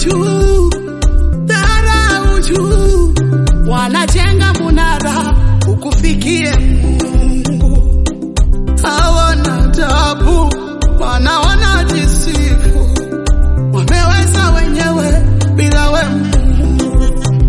juu, dharau juu, wanajenga munara ukufikie Mungu. Hawana tabu, wanaona jisifu, wameweza wenyewe bila we Mungu.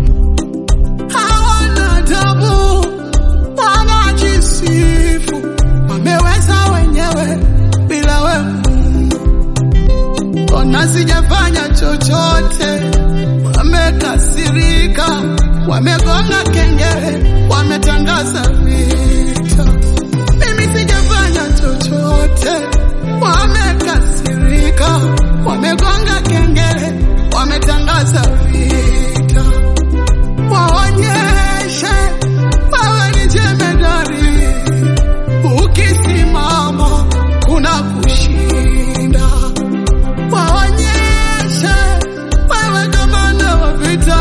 Hawana tabu, wanajisifu, wameweza wenyewe bila we Mungu. Ona sijafanya chochote, wamekasirika, wamegonga kengele, wametangaza vita. Mimi sijafanya chochote, wamekasirika, wamegonga kengele, wametangaza vita. Waonyeshe wewe ni jemedari, ukisimama kuna kushinda waonyeshe wewe gavana wa vita,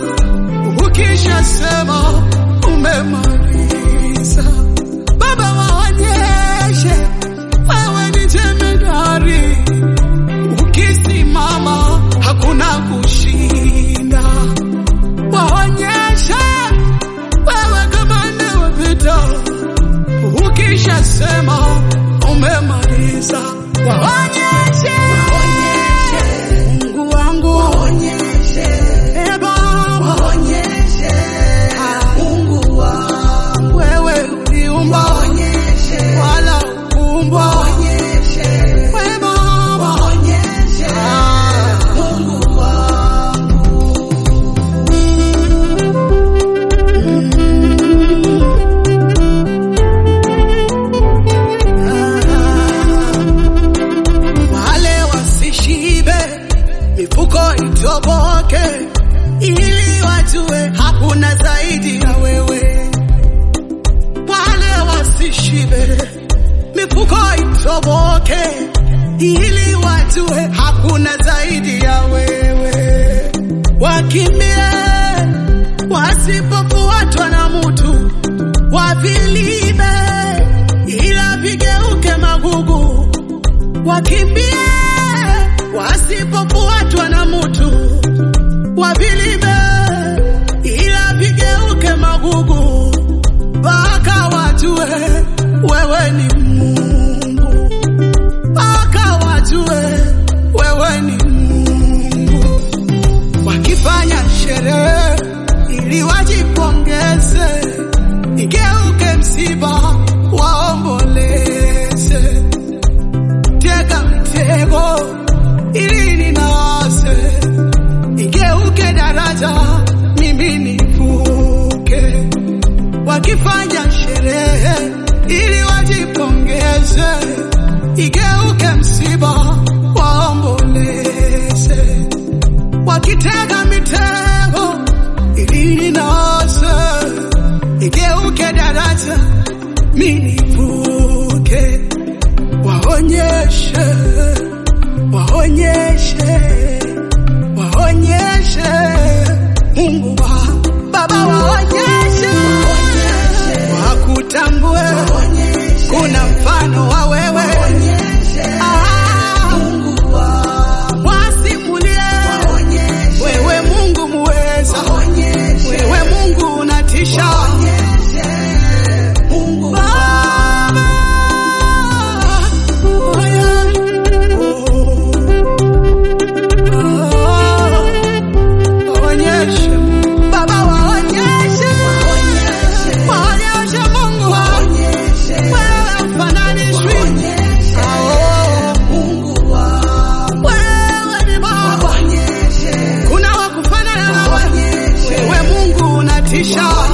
ukishasema umemaliza. Baba, waonyeshe wewe ni jemedari, ukisimama hakuna kushinda. Waonyeshe wewe gavana wa vita, ukishasema umemaliza. Waonyeshe Mungu wangu, waonyeshe e Baba, waonyeshe Mungu wangu, wewe uliumba, waonyeshe wala ukumbwa, waonyeshe we Baba, waonyeshe Mungu wangu. wale wasishibe, mifuko itoboke, ili wajue hakuna zaidi ya wewe. Wale wasishibe, mifuko itoboke, ili wajue hakuna zaidi ya wewe. Wakimbie wasipofuatwa na mutu, wavilibe ila vigeuke magugu wakimbie wasipofuatwa na mutu, wavilibe ila vigeuke magugu, mpaka wajue wewe ni Mungu, mpaka wajue wewe ni Mungu. Wakifanya sherehe ili wajipongeze, igeuke msiba waomboleze tega mtego ili ninase, igeuke daraja mimi nivuke. Wakifanya sherehe ili wajipongeze, igeuke msiba waomboleze. Wakitega mitego ili ninase, igeuke daraja mimi nivuke waonyeshe, waonyeshe, waonyeshe Mungu wa Baba, waonyeshe, wakutambue, kuna mfano wa wewe Ah, wasimulie wewe Mungu muweza, wewe Mungu unatisha Baba, oh yeah. Oh, waonyeshe Baba, waonyeshe, waonyeshe Mungu wewe ufananishwi. Oh, wewe ni Baba, kuna wa kufanana nawe, wewe Mungu unatisha.